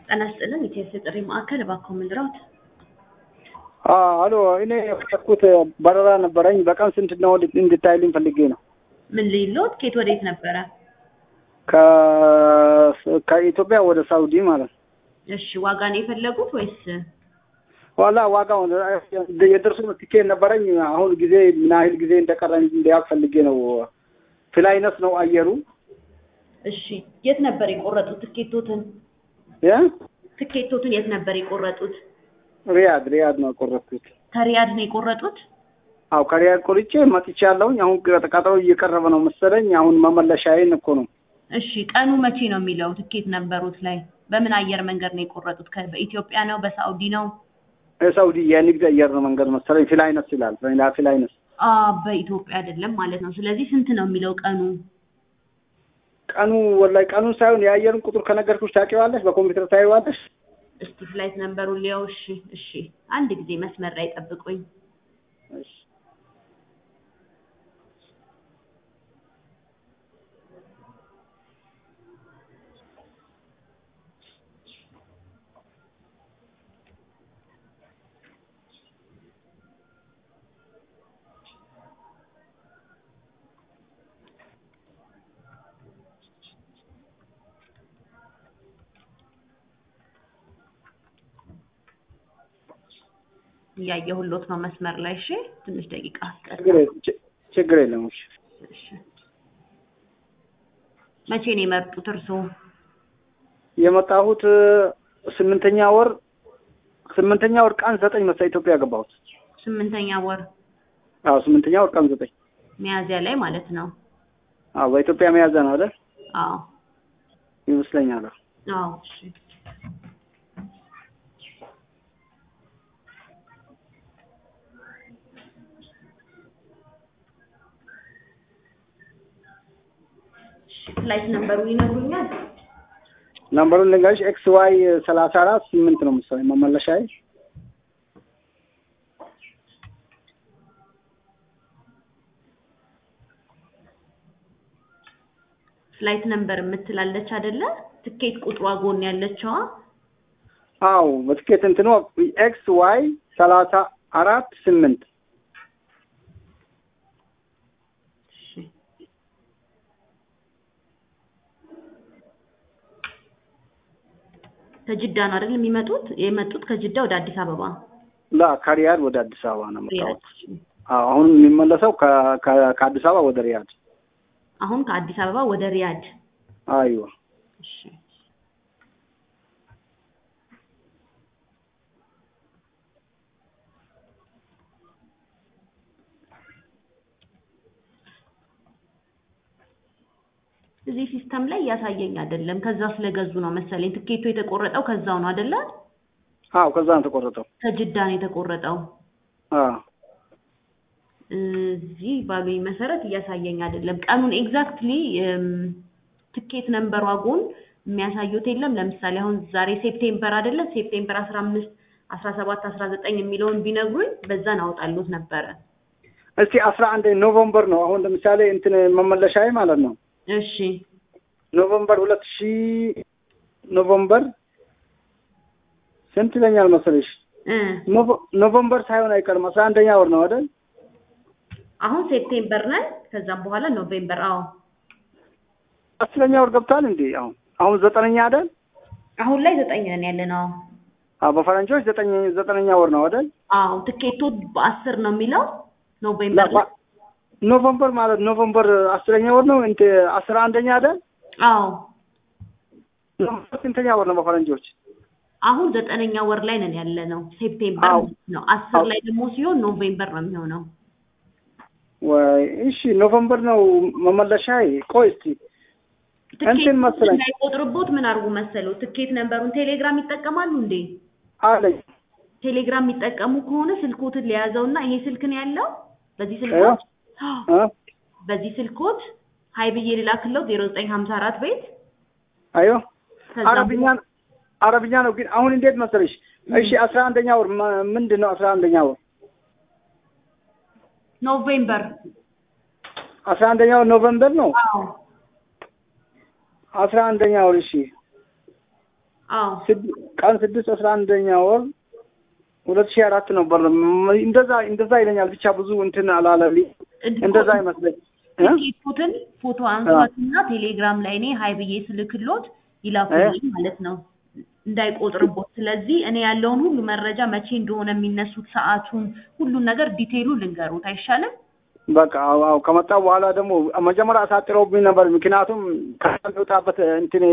ጤና ይስጥልን የኢቲኤስ ጥሪ ማዕከል እባክዎ ምን ልርዎት? አሎ እኔ የፈለኩት በረራ ነበረኝ በቀን ስንት ነው እንድታይልኝ ፈልጌ ነው። ምን ልይልዎት? ከየት ወዴት ነበረ? ከ- ከኢትዮጵያ ወደ ሳውዲ ማለት ነው። እሺ ዋጋ ነው የፈለጉት ወይስ? ዋላ ዋጋው የደርሶ ትኬት ነበረኝ። አሁን ጊዜ ምን ያህል ጊዜ እንደቀረኝ እንዲያውቅ ፈልጌ ነው። ፍላይነስ ነው አየሩ እሺ የት ነበር የቆረጡት ትኬቶትን? የ ትኬቶትን የት ነበር የቆረጡት? ሪያድ ሪያድ ነው የቆረጥኩት። ከሪያድ ነው የቆረጡት? አው ከሪያድ ቆርጬ መጥቻለሁኝ። አሁን ቀጠሮ እየቀረበ ነው መሰለኝ። አሁን መመለሻዬን እኮ ነው። እሺ ቀኑ መቼ ነው የሚለው ትኬት ነበሩት ላይ በምን አየር መንገድ ነው የቆረጡት? ከ- በኢትዮጵያ ነው በሳውዲ ነው? የሳውዲ የንግድ አየር መንገድ መሰለኝ ፍላይነስ ይላል። ፍላይነስ አ በኢትዮጵያ አይደለም ማለት ነው። ስለዚህ ስንት ነው የሚለው ቀኑ? ቀኑ ወላሂ ቀኑን ሳይሆን የአየሩን ቁጥር ከነገርኩሽ ታውቂዋለሽ። በኮምፒውተር ታይዋለሽ። እስቲ ፍላይት ነምበሩን ሊያው። እሺ እሺ አንድ ጊዜ መስመር ላይ ጠብቁኝ። እሺ እያየሁሎት ነው መስመር ላይ። እሺ ትንሽ ደቂቃ አስቀር። ችግር የለም፣ ች- ችግር የለም። እሺ እሺ መቼ ነው የመጡት እርስዎ? የመጣሁት ስምንተኛ ወር ስምንተኛ ወር ቀን ዘጠኝ መሰለኝ ኢትዮጵያ የገባሁት። ስምንተኛ ወር አዎ ስምንተኛ ወር ቀን ዘጠኝ ሚያዝያ ላይ ማለት ነው። አዎ በኢትዮጵያ መያዘ ነው አይደል? አዎ ይመስለኛል። አዎ እሺ እሺ፣ ፍላይት ነምበሩ ይነግሩኛል? ነምበሩን ልንገርሽ ኤክስ ዋይ ሰላሳ አራት ስምንት ነው መሰለኝ መመለሻዬ። ፍላይት ነምበር የምትላለች አይደለ? ትኬት ቁጥሯ ጎን ያለችዋ አዎ በትኬት እንትኑ ኤክስ ዋይ ሰላሳ አራት ስምንት እሺ ከጅዳ ነው አይደል የሚመጡት? የመጡት ከጅዳ ወደ አዲስ አበባ ላ ከሪያድ ወደ አዲስ አበባ ነው ሪያድ። የመጣሁት። አዎ አሁን የሚመለሰው ከ- ከ- ከአዲስ አበባ ወደ ሪያድ። አሁን ከአዲስ አበባ ወደ ሪያድ። አይዋ እሺ እዚህ ሲስተም ላይ እያሳየኝ አይደለም። ከዛ ስለገዙ ነው መሰለኝ። ትኬቱ የተቆረጠው ከዛው ነው አይደለ? አዎ ከዛ ነው የተቆረጠው። ከጅዳ ነው የተቆረጠው። አዎ እዚህ ባሉኝ መሰረት እያሳየኝ አይደለም። ቀኑን ኤግዛክትሊ ትኬት ነምበሯ ጎን የሚያሳዩት የለም። ለምሳሌ አሁን ዛሬ ሴፕቴምበር አይደለ? ሴፕቴምበር አስራ አምስት አስራ ሰባት አስራ ዘጠኝ የሚለውን ቢነግሩኝ በዛን አወጣሉት ነበረ። እስቲ አስራ አንድ ኖቨምበር ነው አሁን ለምሳሌ እንትን መመለሻዬ ማለት ነው እሺ ኖቨምበር ሁለት ሺህ ኖቨምበር ስንት ይለኛል መሰለሽ? እ ኖቨ- ኖቨምበር ሳይሆን አይቀርም አስራ አንደኛ ወር ነው አይደል? አሁን ሴፕቴምበር ነን። ከዛም በኋላ ኖቬምበር። አዎ አስረኛ ወር ገብቷል እንዴ? አሁን አሁን ዘጠነኛ አይደል? አሁን ላይ ዘጠኝ ነን ያለ ነው። አዎ በፈረንጆች ዘጠኝ ዘጠነኛ ወር ነው አይደል? አዎ ትኬቱ በአስር ነው የሚለው ኖቬምበር ላይ። ኖቨምበር ማለት ኖቨምበር አስረኛ ወር ነው እንት አስራ አንደኛ አይደል? አዎ ኖቨምበር ስንተኛ ወር ነው በፈረንጆች? አሁን ዘጠነኛ ወር ላይ ነን ያለ ነው። ሴፕቴምበር አዎ። ነው። አስር አዎ። ላይ ደግሞ ሲሆን ኖቬምበር ነው የሚሆነው። ወይ እሺ ኖቨምበር ነው መመለሻዬ። ቆይ እስቲ እንትን መሰለኝ እንዳይቆጥርቦት ምን አድርጉ መሰለው ትኬት ነምበሩን ቴሌግራም ይጠቀማሉ እንዴ? አለኝ ቴሌግራም የሚጠቀሙ ከሆነ ስልኮትን ሊያዘውና ይሄ ስልክ ነው ያለው በዚህ እ? ስልኮት እ? በዚህ ስልኮት ሀይ ብዬ ልላክለው ዜሮ ዘጠኝ ሀምሳ አራት ቤት አዮ ከዛ አረብኛ አረብኛ ነው ግን አሁን እንዴት መሰለሽ? እሺ አስራ አንደኛ ወር ማ- ምንድን ነው አስራ አንደኛ ወር ኖቬምበር አስራ አንደኛ ወር ኖቨምበር ነው አዎ አስራ አንደኛ ወር እሺ አዎ ስድ- ቀን ስድስት አስራ አንደኛ ወር ሁለት ሺህ አራት ነበር። ም- እንደዛ እንደዛ ይለኛል። ብቻ ብዙ እንትን አላለልኝ። እንደዛ ይመስለኝ እ? ትኬቱን ፎቶ አንሷትና ቴሌግራም ላይ እኔ ሀይ ብዬ ስልክሎት ይላኩልኝ ማለት ነው እንዳይቆጥርቦት። ስለዚህ እኔ ያለውን ሁሉ መረጃ መቼ እንደሆነ የሚነሱት ሰዓቱን፣ ሁሉን ነገር ዲቴይሉ ልንገሩት አይሻልም? በቃ አዎ፣ አዎ። ከመጣ በኋላ ደግሞ መጀመሪያ አሳጥረውብኝ ነበር። ምክንያቱም ከሚወጣበት እንትን